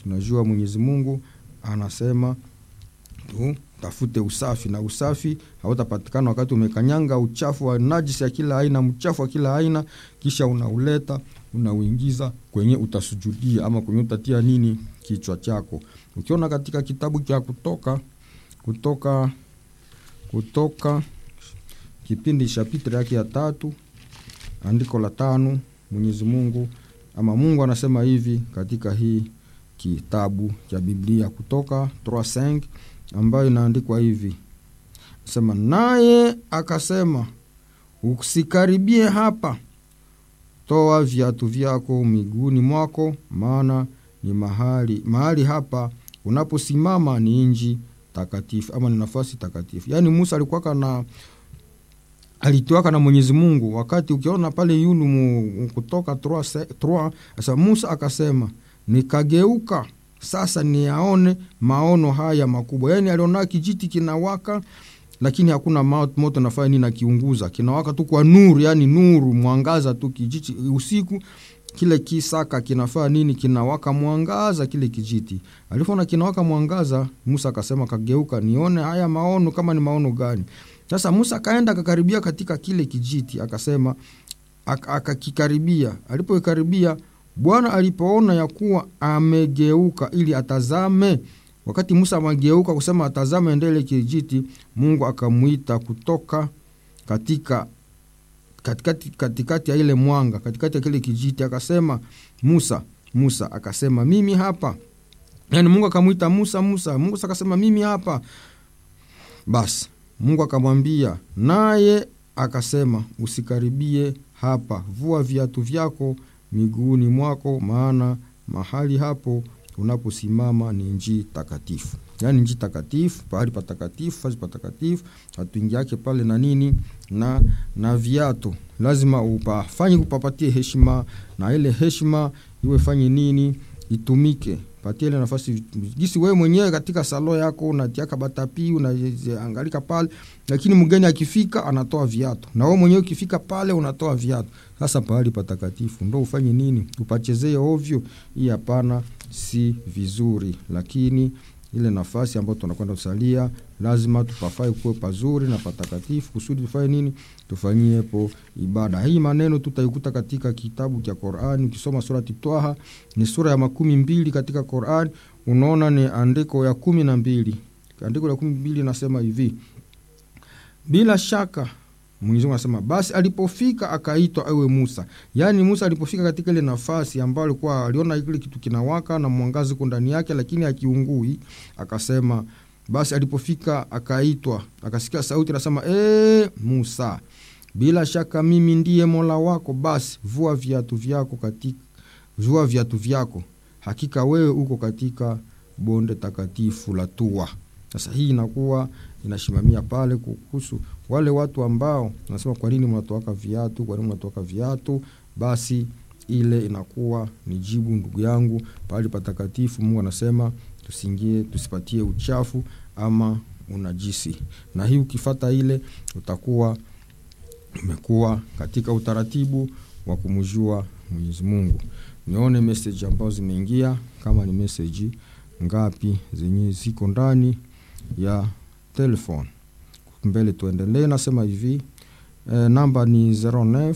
unajua mwenyezi mungu anasema tutafute usafi na usafi hautapatikana wakati umekanyanga uchafu wa najisi ya kila aina mchafu wa kila aina kisha unauleta unauingiza kwenye utasujudia ama kwenye utatia nini kichwa chako ukiona katika kitabu cha kutoka kutoka kutoka kipindi chapitre yake ya tatu andiko la tano mwenyezi mungu ama mungu anasema hivi katika hii kitabu cha biblia kutoka 35 ambayo inaandikwa hivi sema naye akasema usikaribie hapa toa viatu vyako miguuni mwako maana ni mahali mahali hapa unaposimama ni nji takatifu ama ni nafasi takatifu yaani musa alikuwaka na alitoaka na mwenyezi mungu wakati ukiona pale yulu mu, kutoka 3 sasa musa akasema nikageuka sasa niyaone maono haya makubwa yaani aliona kijiti kinawaka lakini hakuna moto nafanya nini nakiunguza kinawaka tu kwa nuru yani nuru mwangaza tu kijiti usiku kile kisaka kinafaa nini kinawaka mwangaza kile kijiti alipoona kinawaka mwangaza musa akasema kageuka nione haya maono kama ni maono gani sasa musa akaenda akakaribia katika kile kijiti akasema akakikaribia alipoikaribia bwana alipoona ya kuwa amegeuka ili atazame wakati musa amegeuka kusema atazame ndele kijiti mungu akamwita kutoka katika katikati, katikati ya ile mwanga katikati ya kile kijiti akasema musa musa akasema mimi hapa yani mungu akamwita musa musa musa akasema mimi hapa basi mungu akamwambia naye akasema usikaribie hapa vua viatu vyako miguuni mwako maana mahali hapo unaposimama ni nji takatifu yaani nji takatifu pahali patakatifu fazi patakatifu hatuingiake pale na nini na na viatu lazima upafanye kupapatie heshima na ile heshima iwe fanye nini itumike patie ile nafasi gisi wewe mwenyewe katika salo yako unatiaka batapi unaangalika pale lakini mgeni akifika anatoa viatu na wewe mwenyewe ukifika pale unatoa viatu sasa pahali patakatifu ndo ufanye nini upachezee ovyo hii hapana si vizuri lakini ile nafasi ambayo tunakwenda kusalia lazima tupafai kuwe pazuri na patakatifu kusudi tufanye nini tufanyiepo ibada hii maneno tutaikuta katika kitabu cha qurani ukisoma surati twaha ni sura ya makumi mbili katika qurani unaona ni andiko ya kumi na mbili andiko la kumi mbili nasema hivi bila shaka mwenyezimungu anasema basi alipofika akaitwa awe musa yaani musa alipofika katika ile nafasi ambayo alikuwa aliona kile kitu kinawaka na mwangazi uko ndani yake lakini akiungui akasema basi alipofika akaitwa akasikia sauti anasema ee, musa bila shaka mimi ndiye mola wako basi vua viatu vyako katika vua viatu vyako hakika wewe uko katika bonde takatifu la tua sasa hii inakuwa inasimamia pale kuhusu wale watu ambao nasema kwa nini mnatoaka viatu kwa nini mnatoaka viatu basi ile inakuwa ni jibu ndugu yangu pahali patakatifu mungu anasema tusingie tusipatie uchafu ama unajisi na hii ukifata ile utakuwa umekuwa katika utaratibu wa kumjua mwenyezi mungu nione meseji ambazo zimeingia kama ni meseji ngapi zenye ziko ndani ya telefone mbele tuendelee nasema hivi e, namba ni 09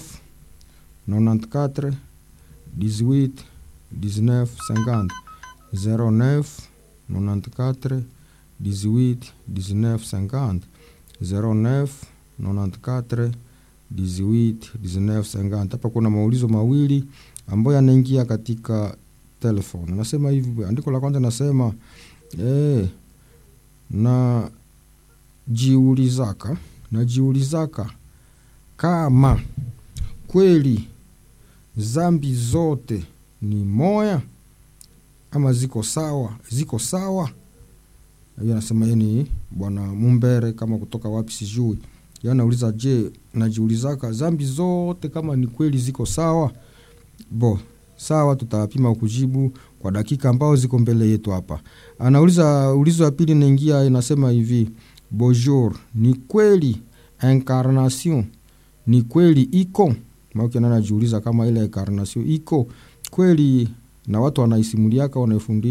94 18 19 50 09 94 18 19 50 09 94 18 19 50 hapa kuna maulizo mawili ambayo yanaingia katika telefone nasema hivi andiko la kwanza nasema eh, na jiulizaka najiulizaka kama kweli zambi zote ni moya ama ziko sawa ziko sawa hiyo anasema yeye ni bwana mumbere kama kutoka wapi sijui yo anauliza je najiulizaka zambi zote kama ni kweli ziko sawa bo sawa tutapima kujibu kwa dakika ambao ziko mbele yetu hapa anauliza ulizo ya pili naingia inasema hivi bonjour ni kweli incarnation ni kweli iko maana anajiuliza kama ile incarnation iko kweli na watu wanaisimuliaka wanaifundisha